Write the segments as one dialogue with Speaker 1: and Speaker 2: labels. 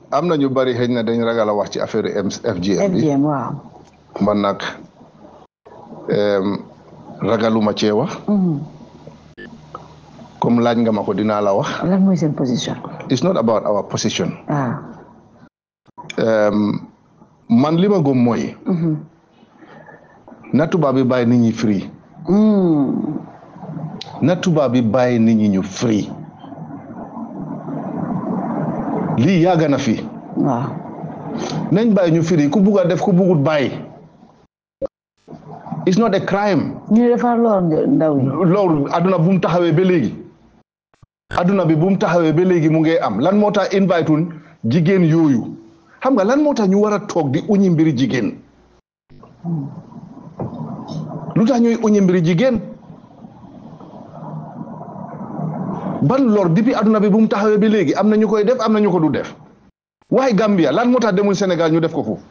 Speaker 1: am na ñu bari xëy na dañ ragal a wax ci affaire FGM bi
Speaker 2: FGM waaw.
Speaker 1: man nag em, ragaluma cee wax
Speaker 2: Mhm.
Speaker 1: comme laaj nga ma ko dinaa la wax
Speaker 2: lan mooy seen position.
Speaker 1: it's not about our position
Speaker 2: ah.
Speaker 1: Em, man li ma gëm mooy
Speaker 2: Mhm.
Speaker 1: na tubaab bi bàyyi nit ñi free
Speaker 2: Mm.
Speaker 1: na tubaab bi bàyyi nit ñi ñu free lii yàgg na fi
Speaker 2: waaw.
Speaker 1: nañ bàyyi ñu free ku bugg a def ku bugut bàyyi it's not a crime
Speaker 2: ñu ne dafa lor ndaw yi.
Speaker 1: loolu adduna bu mu taxawee ba léegi adduna bi bu mu taxawee ba léegi mu ngi am lan moo tax invite wuñ jigéen yooyu xam nga lan moo tax ñu war a toog di uñi mbiri jigéen lu tax ñuy uñi mbiri jigéen ban lor depuis adduna bi bu mu taxawee ba léegi am na ñu koy def am na ñu ko du def waaye Gambia lan moo tax demuñ Sénégal ñu def ko foofu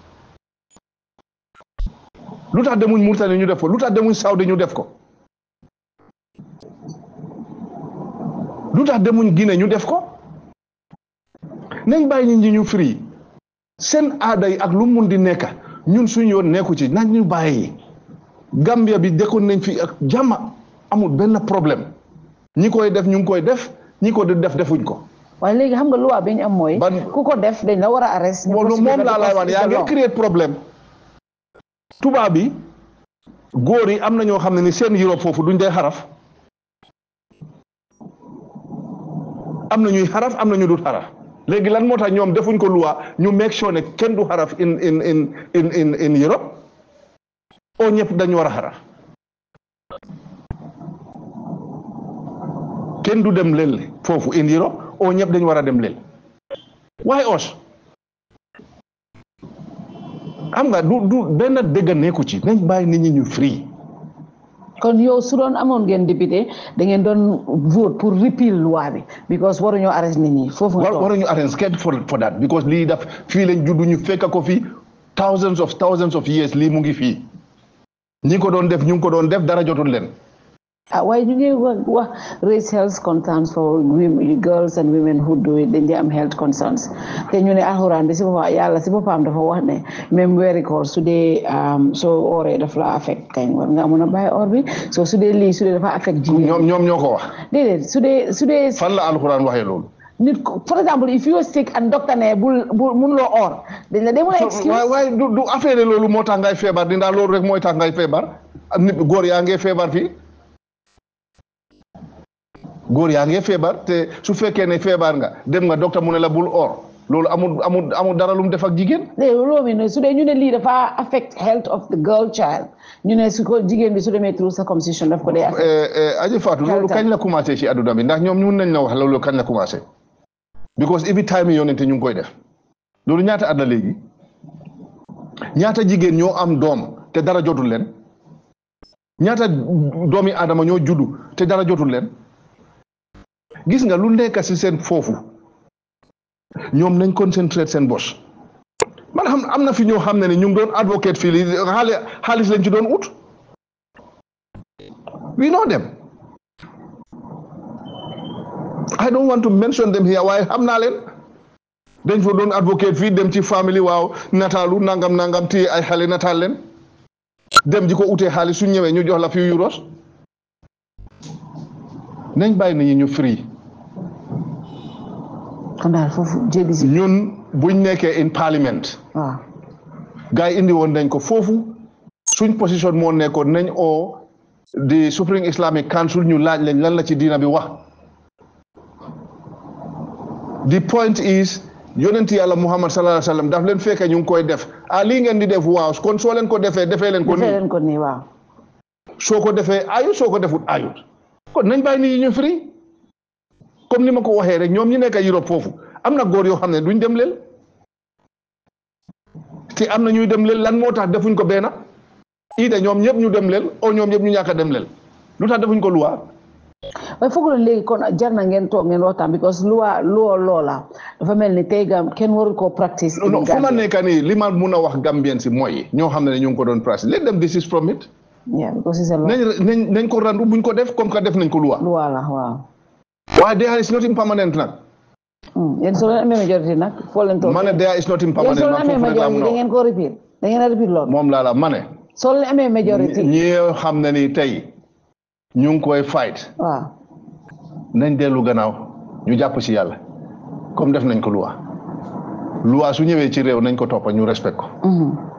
Speaker 1: lu tax demuñ Mauritanie ñu def ko lu tax demuñ Saudi ñu def ko lu tax demuñ Guinée ñu def ko nañ bàyyi nit ñi ñu free seen aada yi ak lu mun di nekka ñun suñ yoon nekku ci nañ ñu bàyyi Gambia bi dëkkoon nañ fi ak jàmm amul benn problème ñi koy def ñu ngi koy def ñi ko di def defuñ ko
Speaker 2: waaye léegi xam nga loi bi ñu am mooy.
Speaker 1: Ban-
Speaker 2: ku ko def dañ la war a arrest. ñu
Speaker 1: moom
Speaker 2: poursuivre
Speaker 1: moom laa lay wax yaa ngi créer problème tubaab bi góor yi am na ñoo xam ne ni seen Europe foofu duñ dee xaraf am na ñuy xaraf am na ñu dul xaraf léegi lan moo tax ñoom defuñ ko loi ñu make sure ne kenn du xaraf in in in in in in Europe o ñëpp dañu war a xaraf kenn du dem lel foofu in Europe o ñëpp dañu war a dem lel waaye os xam nga du du benn dëgg nekku ci nañ bàyyi nit ñi ñu free
Speaker 2: kon yow su doon amoon ngeen député da ngeen doon vote pour repeal loi bi because waruñoo arrest nit ñi foofu nga
Speaker 1: war
Speaker 2: toog.
Speaker 1: waruñu arrange kenn for for that because lii daf fii lañ juddu ñu fekk ko fii thousands of thousands of years lii mu ngi fii ñi ko doon def ñu ngi ko doon def dara jotul leen
Speaker 2: ah waaye ñu ngi wax wax raise health concerns for women girls and women who do it dañ dee am health concerns te ñu ne alxuraan bi si boppam yàlla si boppam dafa wax ne même weeri koor su dee um, soo ooree daf la affect kañ war nga mun a bàyyi or bi so su dee lii su dee dafa affect jigéen
Speaker 1: ñoom ñoom ñoo ko wax
Speaker 2: déedéet su dee su dee
Speaker 1: fan la alxuraan waxee loolu
Speaker 2: nit ko for example if you are sick and doctor ne bul bul mënuloo or dañ la dee mun a excuse
Speaker 1: waaye waaye du du affaire loolu moo tax ngay feebar dinaa loolu rek mooy tax ngay feebar ak nit góor yaa ngee feebar fii góor yaa ngee feebar te su fekkee ne feebar nga dem nga docteur mu ne la bul or loolu amul amul amul dara lu mu def ak jigéen
Speaker 2: léegi loolu mi ne su dee ñu ne lii dafa affect health of the girl child ñu ne su ko jigéen bi su demee through circumcision daf ko dee affect
Speaker 1: aji Fatou loolu kañ la commencé ci adduna bi ndax ñoom ñun nañ la wax loolu kañ la commencé because every time yonente ñu ngi koy def loolu ñaata at la léegi ñaata jigéen ñoo am doom te dara jotul leen ñaata doomi aadama ñoo juddu te dara jotul leen gis nga lu nekk si seen foofu ñoom nañ concentrate seen bos man xam am na fi ñoo xam ne ne ñu ngi doon advocate fii lii xaali xaalis lañ ci doon ut we know them I don't want to mention them here waaye xam naa leen dañ fa doon advocate fii dem ci family waaw nataalu nangam nangam téye ay xale nataal leen dem di ko utee xaalis su ñëwee ñu jox la fi euros nañ bàyyi nit ñi ñu free
Speaker 2: kon daal foofu jéggi si
Speaker 1: ñun buñ nekkee in parliament
Speaker 2: waaw
Speaker 1: gars yi indi woon nañ ko foofu suñ position moo nekkoon nañ oo di Supreme Islamic Council ñu laaj leen lan la ci diina bi wax the point is yonent yàlla Muhammad sallallahu alayhi wa sallam daf leen fekkee ñu ngi koy def ah lii ngeen di def waaw kon soo leen ko defee defee leen ko
Speaker 2: defee
Speaker 1: nii
Speaker 2: leen ko nii waaw
Speaker 1: soo ko defee ayut soo ko defut ayut kon nañ bàyyi nit ñi ñu free comme ni ma ko waxee rek ñoom ñi nekk Europe foofu am na góor yoo xam ne duñ dem leel te am na ñuy dem leel lan moo tax defuñ ko benn ida ñoom ñëpp ñu dem leel o ñoom ñëpp ñu ñàkk a dem leel lu tax defuñ ko luwa
Speaker 2: waaye foog na léegi kon jar na ngeen toog ngeen waxtaan because loi loo loola dafa mel ni tey gam kenn warul koo practice in
Speaker 1: non fu ma
Speaker 2: Gambia.
Speaker 1: nekk nii li ma mun a wax Gambien si mooy ñoo xam ne ñu ngi ko doon practice let them desist from it
Speaker 2: yeah because it's a law
Speaker 1: nañ nañ nañ ko randu buñ ko def comme que def nañ ko luwa
Speaker 2: loi la waaw
Speaker 1: waaye there is nothing permanent nag
Speaker 2: yéen soo leen amee majorité nag foo leen toog
Speaker 1: ma ne there is nothing
Speaker 2: yéen
Speaker 1: permanent
Speaker 2: soo leen
Speaker 1: man
Speaker 2: amee
Speaker 1: foofu rek laa mun
Speaker 2: majorité da
Speaker 1: a
Speaker 2: ngeen ko repeat da ngeen a repeat loolu
Speaker 1: moom laa la ma ne
Speaker 2: soo leen amee majorité
Speaker 1: ñi xam ne ni tey ñu ngi koy fight
Speaker 2: waaw
Speaker 1: nañ dellu gannaaw ñu jàpp ci yàlla comme def nañ ko loi loi su ñëwee ci réew nañ ko toppa ñu respect ko
Speaker 2: Mhm.